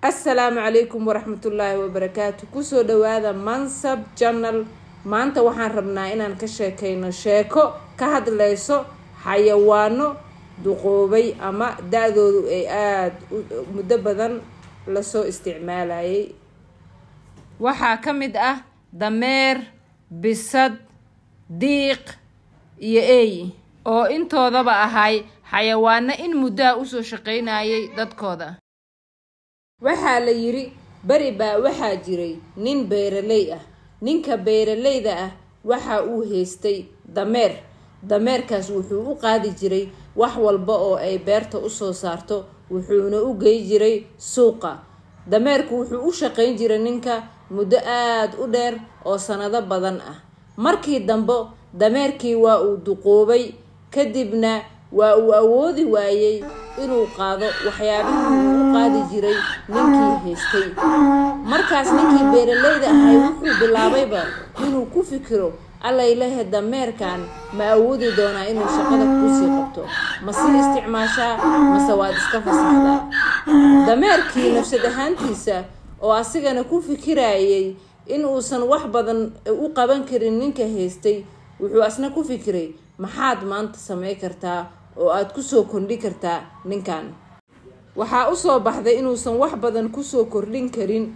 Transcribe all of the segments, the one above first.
assalaamu calaykum waraxmatullaahi wabarakaatu kusoo dhawaada mansab janal maanta waxaan rabnaa inaan ka sheekayno sheeko ka hadlayso xayawaano duqoobay ama da-doodu ay aada muddo badan lasoo isticmaalayay waxaa ka mid ah dameer bisad diiq iyo eey oo intoodaba ahay xayawaano in muddaha usoo shaqaynayay dadkooda waxaa la yidhi beri baa waxaa jiray nin beeraley ah ninka beeralayda ah waxa uu haystay dameer dameerkaas wuxuu u qaadi jiray wax walba oo ay beerta usoo saarto wuxuuna u gey jiray suuqa dameerku wuxuu u shaqayn jiray ninka muddo aada u dheer oo sanado badan ah markii dambe dameerkii waa uu duqoobay kadibna waa uu awoodi waayey inuu qaado waxyaabihii uu u qaadi jiray ninkii haystay markaas ninkii beeralayda ahay wuxuu bilaabayba inuu ku fikiro allaylehe dameerkan ma awoodi doonaa inuu shaqada kusii qabto ma sii isticmaashaa mase waad iska fasaxdaa dameerkii nafsad ahaantiisa oo asigana ku fikirayay in uusan wax badan u qaban karin ninka haystay wuxuu asna ku fikiray maxaad maanta samey kartaa oo aada kusoo kordhi kartaa ninkan waxaa usoo baxday inuusan wax badan kusoo kordhin karin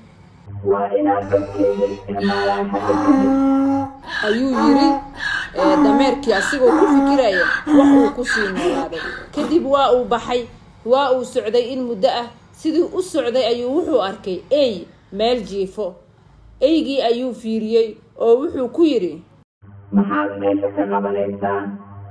ayuu yiri dameerkii asigoo ku fikiraya wax uu kusii noolaaday kadib waa uu baxay waa uu socday in muddo ah sidii u socday ayuu wuxuu arkay ey meel jiifo eygii ayuu fiiriyey oo wuxuu ku yidhi maxaad meesha ka qabanaysaa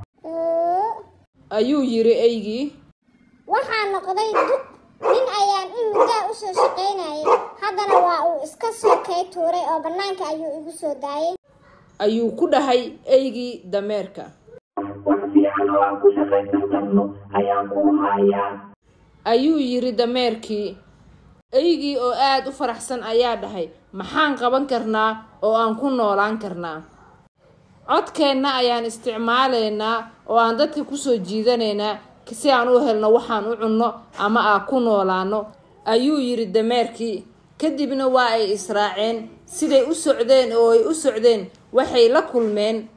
ayuu yiri eygii waxaa noqday duq nin ayaan in muddaa usoo shaqaynayay haddana waa uu iska soo kay tuuray oo bannaanka ayuu igu soo daayay ayuu ku dhahay eygii dameerka wax fiican oo aan ku shaqaysan karno ayaan kuu hayaa ayuu yiri dameerkii eygii oo aada u faraxsan ayaa dhahay maxaan qaban karnaa oo aan ku noolaan karnaa codkeenna ayaan isticmaalaynaa oo aan dadka kusoo jiidanaynaa si aan u helno waxaan u cunno ama aan ku noolaano ayuu yiri dameerkii kadibna waa ay israaceen siday u socdeen oo ay u socdeen waxay la kulmeen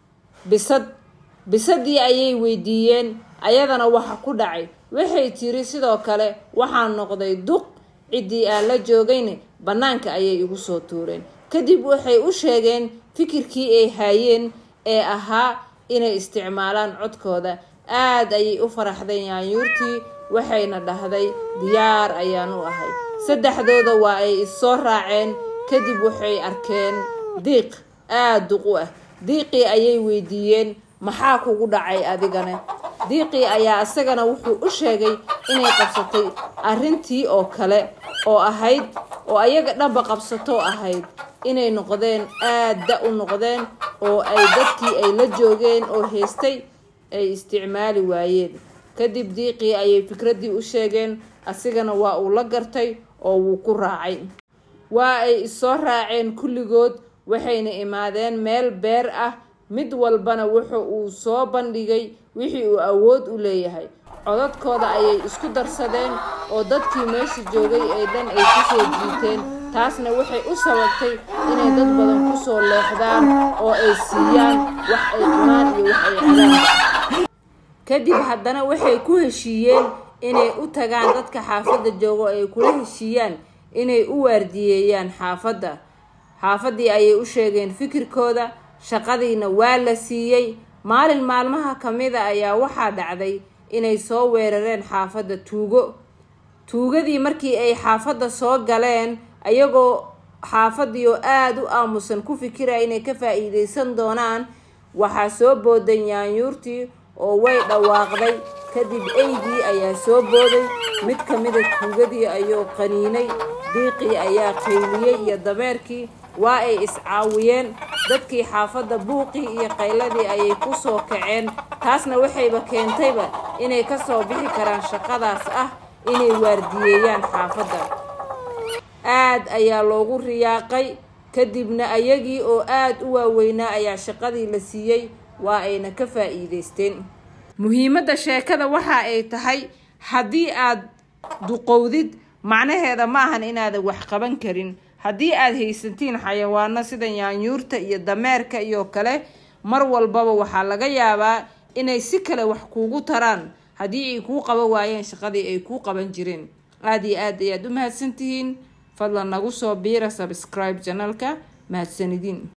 bisad bisadii ayay weydiiyeen ayadana waxa ku dhacay waxay tiri sidoo kale waxaan noqday duq ciddii aan la joogayna bannaanka ayay igu soo tuureen kadib waxay u sheegeen fikirkii ay haayeen ee ahaa inay isticmaalaan codkooda aada ayay u faraxdeen yaanyuurtii waxayna dhahday diyaar ayaan u ahay saddexdooda waa ay issoo raaceen kadib waxay arkeen diiq aada duq u ah diiqii ayay weydiiyeen maxaa kugu dhacay adigana diiqii ayaa isagana wuxuu u sheegay inay qabsatay arrintii oo kale oo ahayd oo ayaga dhanba qabsatoo ahayd inay noqdeen aada da u noqdeen oo ay dadkii ay la joogeen oo haystay ay isticmaali waayeen kadib diiqii ayay fikraddii u sheegeen asigana waa uu la gartay oo wuu ku raacay waa ay issoo raaceen kulligood waxayna imaadeen meel beer ah mid walbana wuxa uu soo bandhigay wixii uu awood u leeyahay codadkooda ayay isku darsadeen oo dadkii meesha joogay ee dhan ay kusoo jiiteen taasna waxay u sababtay inay dad badan kusoo leexdaan oo ay siiyaan wax ay cunaan iyo wax ay cabaan kadib haddana waxay ku heshiiyeen inay u tagaan dadka xaafadda joogo ay kula heshiiyaan inay u waardiyeeyaan xaafadda xaafaddii ayay u sheegeen fikirkooda shaqadiina waa la siiyey maalin maalmaha ka mida ayaa waxaa dhacday inay soo weerareen xaafadda tuugo tuugadii markii ay xaafadda soo galeen ayagoo xaafaddii oo aada u aamusan ku fikiraya inay ka faa-iideysan doonaan waxaa soo booday yaanyuurtii oo way dhawaaqday kadib eygii ayaa soo booday mid ka mida tuugadii ayuu qaniinay diiqii ayaa qayliyey iyo dameerkii waa ay iscaawiyeen dadkii xaafadda buuqii iyo qayladii ayay ku soo kaceen taasna waxayba keentayba inay kasoo bixi karaan shaqadaas ah inay waardiyeeyaan xaafadda aad ayaa loogu riyaaqay kadibna ayagii oo aada u waaweynaa ayaa shaqadii la siiyey waa ayna ka faa-iideysteen muhiimadda sheekada waxa ay tahay haddii aad duqowdid macnaheeda ma ahan inaadan wax qaban karin haddii aad haysatiin xayawaano sida yaanyuurta iyo dameerka iyo kale mar walbaba waxaa laga yaabaa inay si kale wax kuugu taraan haddii ay kuu qaban waayeen shaqadii ay kuu qaban jireen aada iyo aad ayaad u mahadsantihiin fadlan nagu soo biira subscribe janalka mahadsanidin